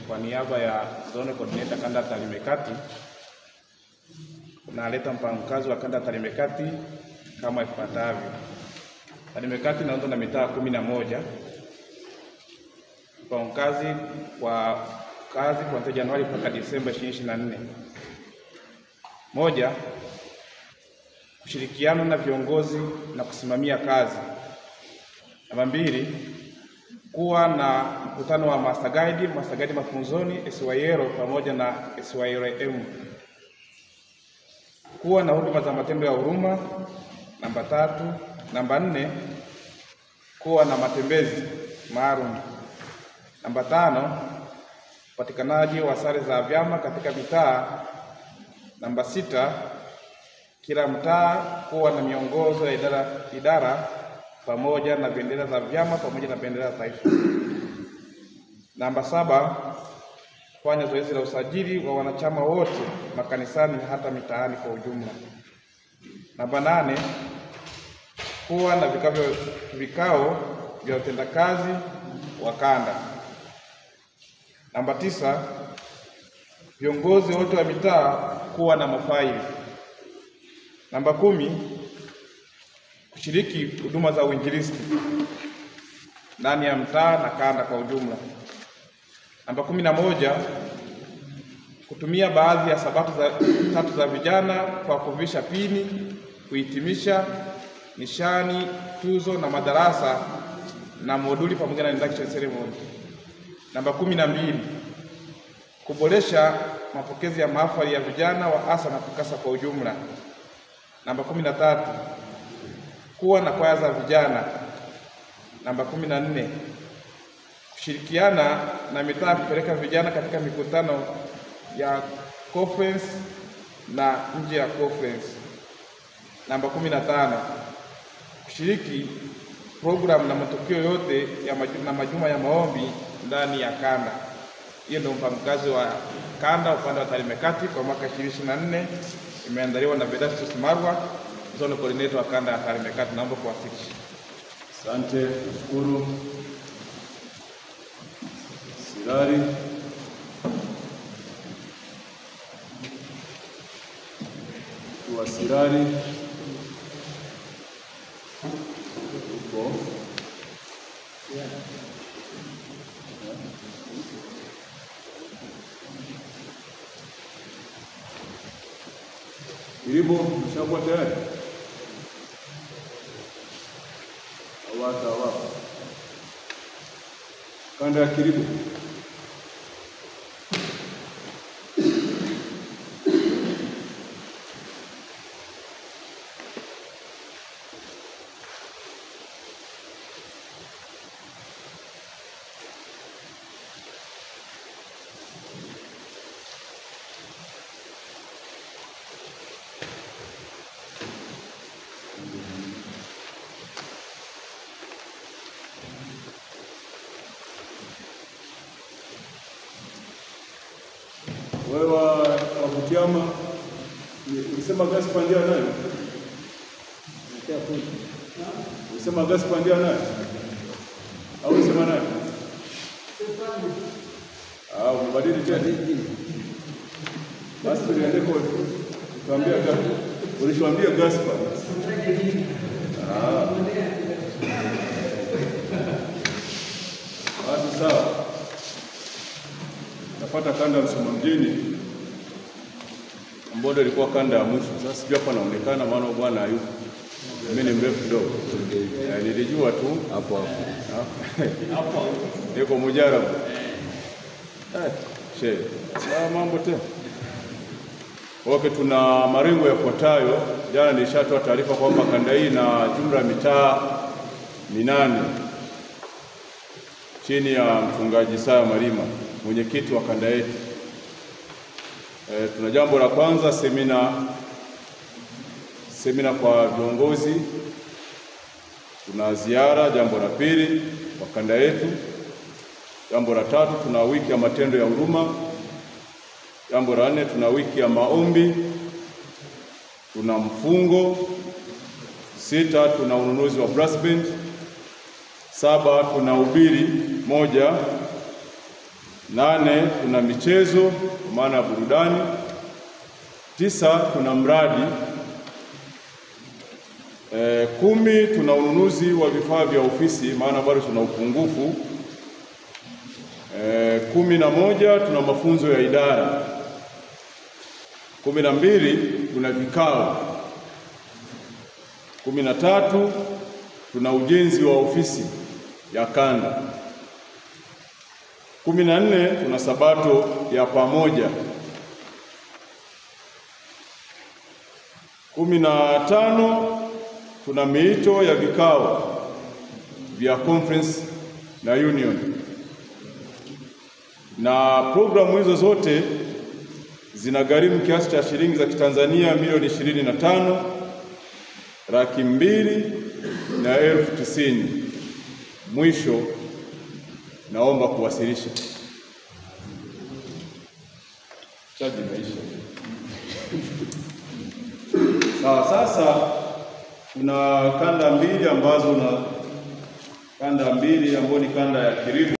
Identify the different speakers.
Speaker 1: kwa niaba ya Zone Coordinator kanda ya Tarime Kati naleta mpango kazi wa kanda ya Tarime Kati kama ifuatavyo. Tarime Kati inaundwa na mitaa kumi na moja. Mpango kazi kwa kazi kuanzia Januari mpaka Disemba 2024. Moja, kushirikiana na viongozi na kusimamia kazi. Namba mbili, kuwa na mkutano wa master guide, master guide mafunzoni SYL pamoja na SYLM. Kuwa na huduma za matendo ya huruma. Namba tatu. Namba nne, kuwa na matembezi maalum. Namba tano, upatikanaji wa sare za vyama katika mitaa. Namba sita, kila mtaa kuwa na miongozo ya idara, idara pamoja na bendera za vyama pamoja na bendera za taifa. Namba saba, kufanya zoezi la usajili wa wanachama wote makanisani hata mitaani kwa ujumla. Namba nane, kuwa na vikao vya vikao vya utendakazi wa kanda. Namba tisa, viongozi wote wa mitaa kuwa na mafaili. Namba kumi, kushiriki huduma za uinjilisti ndani ya mtaa na kanda kwa ujumla. Namba kumi na moja, kutumia baadhi ya sabato za tatu za vijana kwa kuvisha pini, kuhitimisha nishani, tuzo na madarasa na moduli pamoja na induction ceremony. Namba kumi na mbili, kuboresha mapokezi ya mahafali ya vijana wa ASA na TUCASA kwa ujumla. Namba kumi na tatu, kuwa na kwaya za vijana. Namba kumi na nne, kushirikiana na mitaa kupeleka vijana katika mikutano ya conference na nje ya conference. Namba kumi na tano, kushiriki programu na matukio yote ya maju, na majuma ya maombi ndani ya kanda. Hiyo ndio mpango kazi wa kanda upande wa Tarime Kati kwa mwaka 2024 imeandaliwa na Vedastus Marwa, zone coordinator wa kanda ya Tarime Kati. Naomba kuwasilisha.
Speaker 2: Asante, nashukuru. Sirari. Wa Sirari. Upo. Kiribo, mshakuwa tayari? Awata awapa. Kanda ya Kiribo. Wewe wa wa Butiama ulisema gasi pandia nayo? Ulisema gasi pandia nayo? Au ulisema nayo? Ah, umebadili tena. Basi tuliende kwa tuambia gasi. Ulituambia gasi pandia. Ah. Basi sawa. Napata kanda ya Msoma mjini ambayo ilikuwa kanda ya mwisho. Sasa sijui hapa naonekana, maana bwana hayupo. Mimi ni mrefu kidogo, Eh, nilijua tu hapo hapo niko mujarabu. Eh, she Ah, mambo tena. Okay, tuna malengo yafuatayo. Jana nilishatoa taarifa kwamba kanda hii na jumla ya mitaa minane chini ya mchungaji Saya Malima, mwenyekiti wa kanda yetu. E, tuna jambo la kwanza semina semina kwa viongozi. Tuna ziara, jambo la pili kwa kanda yetu. Jambo la tatu tuna wiki ya matendo ya huruma. Jambo la nne tuna wiki ya maombi. Tuna mfungo. Sita tuna ununuzi wa brass band. Saba tuna ubiri moja Nane, tuna michezo kwa maana ya burudani. Tisa, tuna mradi. E, kumi, tuna ununuzi wa vifaa vya ofisi maana bado tuna upungufu. E, kumi na moja, tuna mafunzo ya idara. Kumi na mbili, tuna vikao. Kumi na tatu, tuna ujenzi wa ofisi ya kanda. Kumi na nne tuna sabato ya pamoja. Kumi na tano tuna miito ya vikao vya conference na union, na programu hizo zote zinagharimu kiasi cha shilingi za Kitanzania milioni ishirini na tano laki mbili na elfu tisini. Mwisho naomba kuwasilisha. Chaji imeisha. Sawa, sasa kuna kanda mbili ambazo na kanda mbili ambayo ni kanda ya kilimo